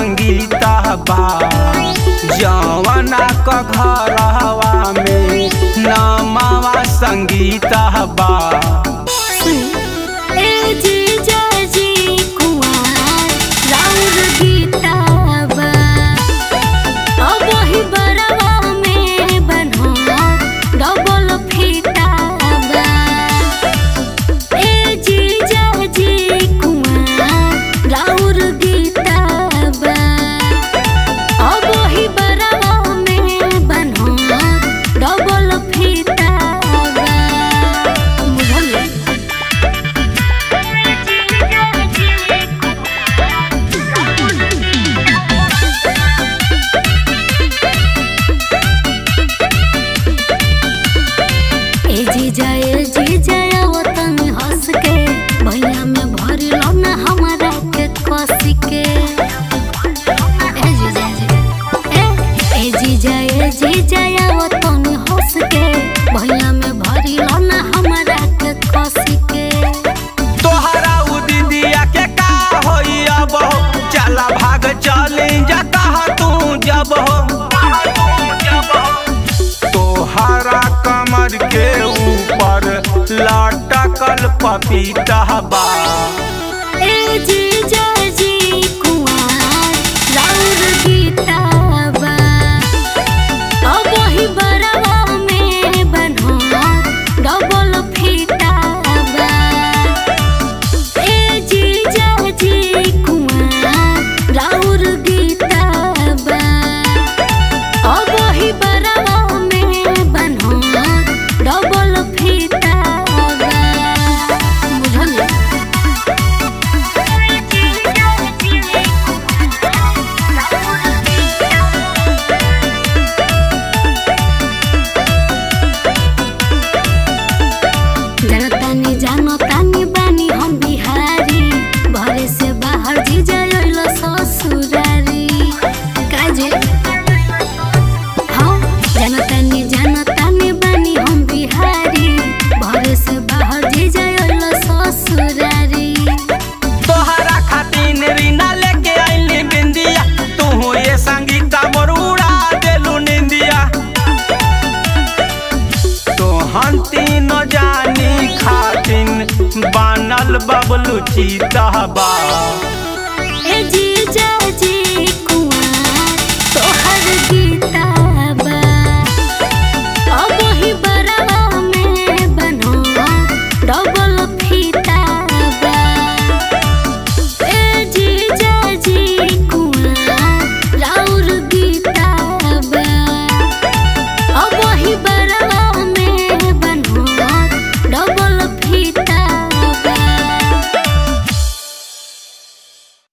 संगीता बा जवना क घरवा में नमावा संगीता बा ए जीजा जी कुंवार राउर गीताबा अब वही बरवा में बन्हा डबल फीताबा ए जीजा जी कुंवार राउर गीताबा अब वही बरवा में बन्हा डबल फीताबा बुझलिए ए जीजा ए जीजा वतन हंस के भैया में भरी लो ना हमारा के कस के ए जीजा जी ए ए जीजा ए जीजा वतन हंस के भैया में भरी लो ना हमारा के कस के तोहरा उ दीदिया के का होई अब हो चला भाग चली जाता तू जब हो तोहरा कमर के ऊपर लटकल पपीता बा ए जीजा जी कुंवार राउर गीताबा अब वही बरवा में बन्हा डबल फीताबा ए जीजा जी कुंवार राउर गीताबा अब वही बरवा में बन्हा डबल फीताबा बुझलिए जनतानी जानतानी बानी हम बिहारी भरे से बाहर जी जाइल ससुरारी काजे हाँ जनतानी जानतानी बानी हम बिहारी भरे से बाहर जी जाइल ससुरारी तोहरा खातिर रीना लेके आइली बिंदिया तू ये संगीता मोर उड़ा देलू निंदिया तोहन तीन जानी खातिन बनल बबलू चीता बा